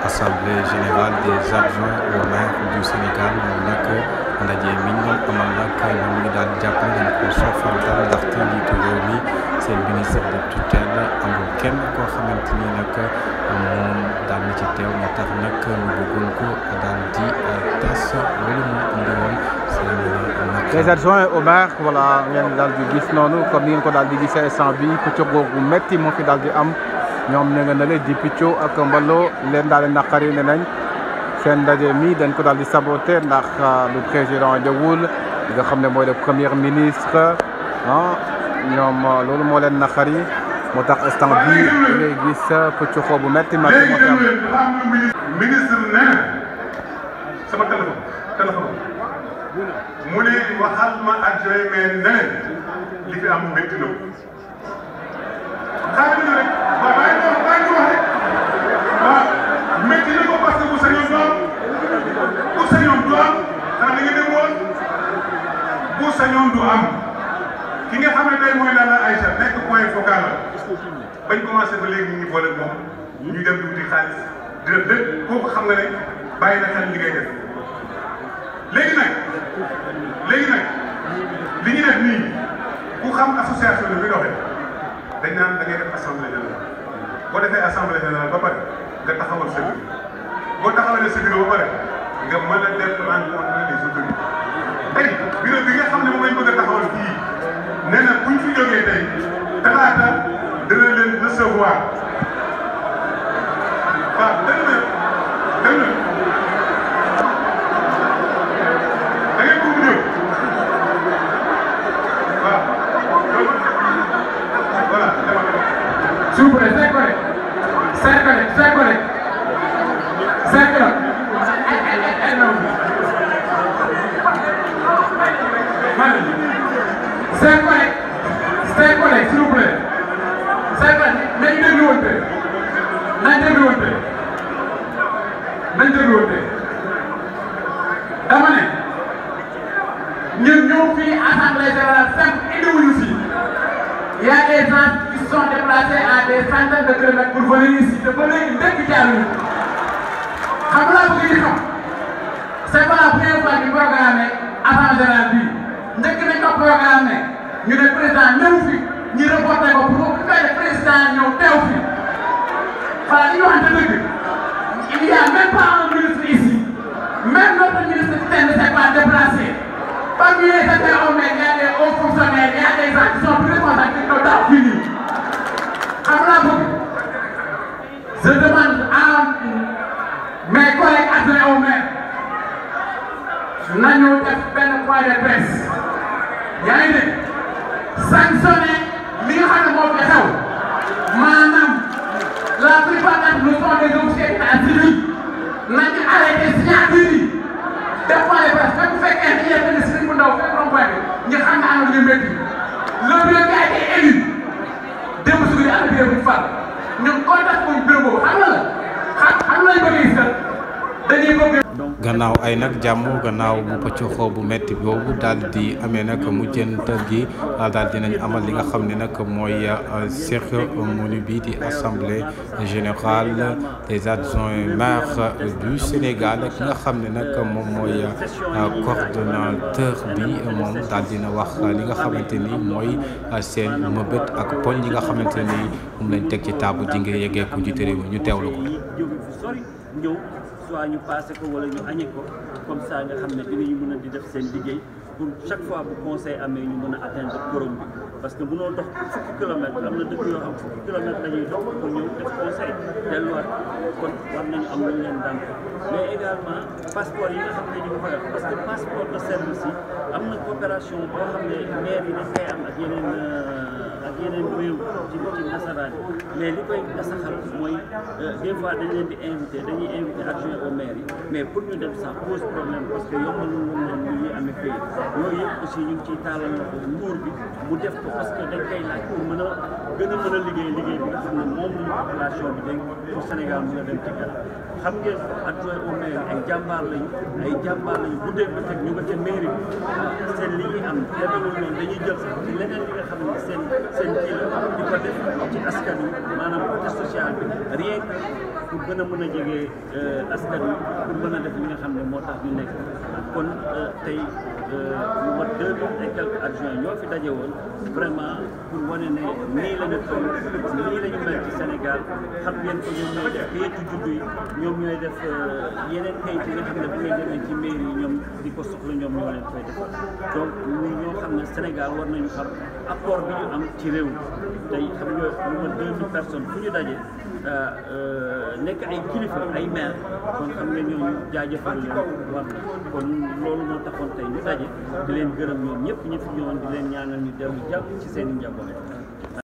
assemblée générale des adjoints au maire du Sénégal moom nag ndaje mi ñu doon amal nag ñoom ñu daal di jàpp ne dañ ko soofantal ndaxte njiitu réew mi seen ministre de tutelle amul kenn koo xamante ni nag moom daal na ci teew moo tax nag ñu bëggoon ko daal di tas loolu moo indi woon seen nag. les adjoints au maire voilà ngeen daal di gis noonu comme ni ngeen ko daal di gisee instant bi pëccëg bu métti moo fi daal di am ñoom ña nga nale di picco ak mbaloo leen daal di naqari ne nañ seen ndaje mi dañ ko daal di saboté ndax le président ñëwul li nga xam ne mooy le premier ministre ah ñoom loolu moo leen naqari moo tax instant bi ngay gis pëccëxoo bu métti métti moo fi am. ministre nee na sama téléphone téléphone mu ne waxal ma adjoint mais ne leen li fi am métti na xaaral ñu rek waaw bàyyi ko bàyyi ko wax rek waaw métti na ko parce que bu sañoon du am bu sañoon du am xanaa da nga dem woon bu sañoon du am ki nga xam ne tey mooy Lalla Aïcha nekk point focal la bañ commencé ba léegi ñu ngi boole moom ñu dem di wuti xaalis di def lépp kooku xam nga ne bàyyi na xel li ngay def léegi nag léegi nag li ñu def nii ku xam association bi bi doxee dañ naan da ngay def assemblée générale boo defee assemblée générale ba pare nga taxawal sa bureau boo taxawalee sa bureau ba pare nga mën a def rencontre les autorités tey bureau bi nga xam ne moom lañ bëgg a taxawal fii nee na buñ fi jógee tey talaata dana leen recevoir waaw dégg nga dégg nga da ngeen ko ñëw waaw voilà demal S'il vous plaît, c'est correct. C'est correct, c'est correct. C'est correct. C'est correct. C'est correct, s'il vous plaît. C'est correct. nañ dégluwante. nañ dégluwante. nañ dégluwante. dama ne ñun ñoo fii assemblée générale simple indiwuñu fii. Il y a des gens qui sont déplacés à des centaines de kilomètres pour venir ici te ba léegi dëkk jaaruñu xam nga bëgg ñu xam c'est pas la première fois ñu programmé assemblée générale bii njëkk nañ ko programmé ñu ne président ñëw fi ñu reporté ko pour bu fekkee ne président ñëw teew fi voilà li ñu waxante dëgg il y a même pas un ministre ici même notre ministre ne s'est pas déplacé parmi les interhommes il y a des hauts fonctionnaires il y a des gens qui sont plus responsables qui sont dans fini xam nga bëgg je demande à mes collègues adjoints au maire nañu def benn point de presse yaa ngi dégg sanctionné li nga xam ne moo fi xew maanaam la plupart d'entre nous sont des officiers d'état civil nañu arrêté signature yi def point de presse même bu fekkee dañuy def benn sëriñ bu ndaw fekk rond-point bi ñu xam ne am na lu métti le bureau qui a été élu démb su ñu am bureau bu fal ñun contact moom bureau boobu xam nga la xam xam lañ bëgg gis dañuy bëgg gannaaw ay nag jàmm gannaaw bu pëccoxoo bu metti boobu daal di amee nag mujjantal gi daal dinañ amal li nga xam ne nag mooy cérémonie bi di assemblée générale des adjoints maires du Sénégal ki nga xam ne nag moom mooy coordonnateur bi moom daal dina wax li nga xamante ni mooy seen mëbët ak poñ yi nga xamante ni moom lañ teg ci taabu ji ngir yeggee ko njiité réew mi ñu teewlu ko. jóge fu sori ñëw soit ñu passé ko wala ñu añe ko comme ça nga xam ne dinañu mën a di def seen liggéey pour chaque fois bu conseil amee ñu mën a atteindre quorum bi parce que mënoo dox fukki kilomètres am na dëkk yoo xam fukki kilomètres la ñuy dox pour ñëw def conseil delluwaat kon war nañu am lu ñu leen daan mais également passeport yi nga xam ne ñu ngi koy wax parce que passeport de service yi am na coopération boo xam ne maire yi dañ koy am ak yeneen ak yeneen réew ci ci nasaraan mais li koy nasaxal mooy des fois dañ leen di invité dañuy invité adjoint au maire yi mais pour ñu dem ça pose problème parce que yombalul leen ñu ñuy amee pays yooyu yëpp aussi ñu ngi ciy taalal na ko nguur bi mu def ko parce que dañ koy laaj pour mën a gën a mën a liggéey liggéey bi nga xam ne moom la population bi dañ pour Sénégal mën a dem ci kanam xam ngeen adjoint au maire ay jàmbaar lañu ay jàmbaar lañu bu dee ba teg ñu nga ca mairie bi seen li ñuy am demewul noonu dañuy jël sax ci leneen li nga xam ne seen seen kii la di ko def ci askan wi maanaam côté social bi rien que pour gën a mën a jege askan wi pour mën a def li nga xam ne moo tax ñu nekk kon tey lu mat deux mille et quelques adjoints ñoo fi daje woon vraiment pour wane ne nii la ñu toll nii la ñu mel ci Sénégal xam ngeen ko ñoom ñooy def kayitu juddu yi ñoom ñooy def yeneen kayit yi nga xam ne bu ngay demee ci mairie yi ñoom di ko soxla ñoom ñoo leen koy defal donc ñu ñoo xam ne Sénégal war nañu xam apport bi ñu am ci réew mi tey xam nga lu mat deux mille personnes fu ñu daje nekk ay kilifa ay maire kon xam nga ñooñu jaajëfal leen war na kon loolu moo taxoon tey ñu daje di leen gërëm ñoom ñëpp ñu fi ñëwoon di leen ñaanal ñu dellu jàpp ci seen i njaboot